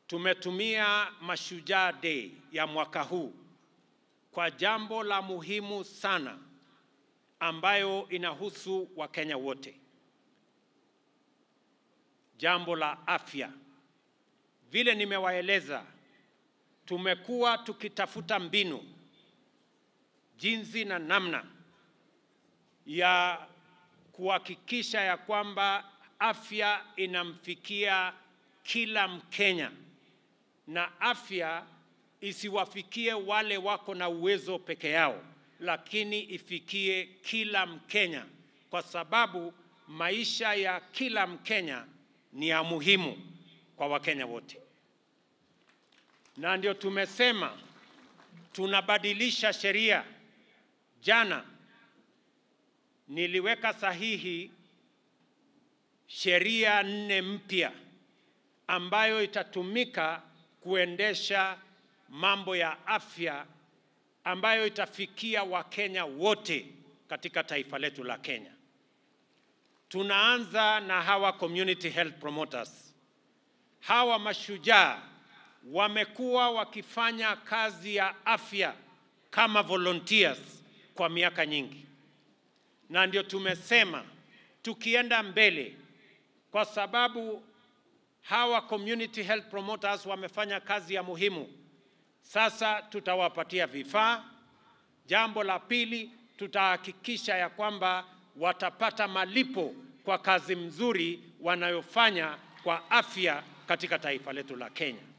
tumetumia Mashujaa Day ya mwaka huu kwa jambo la muhimu sana ambayo inahusu Wakenya wote, jambo la afya. Vile nimewaeleza, tumekuwa tukitafuta mbinu, jinsi na namna ya kuhakikisha ya kwamba afya inamfikia kila Mkenya na afya isiwafikie wale wako na uwezo peke yao, lakini ifikie kila Mkenya, kwa sababu maisha ya kila Mkenya ni ya muhimu kwa Wakenya wote, na ndio tumesema tunabadilisha sheria. Jana niliweka sahihi sheria nne mpya ambayo itatumika kuendesha mambo ya afya ambayo itafikia Wakenya wote katika taifa letu la Kenya. Tunaanza na hawa community health promoters. Hawa mashujaa wamekuwa wakifanya kazi ya afya kama volunteers kwa miaka nyingi, na ndio tumesema tukienda mbele, kwa sababu hawa community health promoters wamefanya kazi ya muhimu. Sasa tutawapatia vifaa. Jambo la pili, tutahakikisha ya kwamba watapata malipo kwa kazi mzuri wanayofanya kwa afya katika taifa letu la Kenya.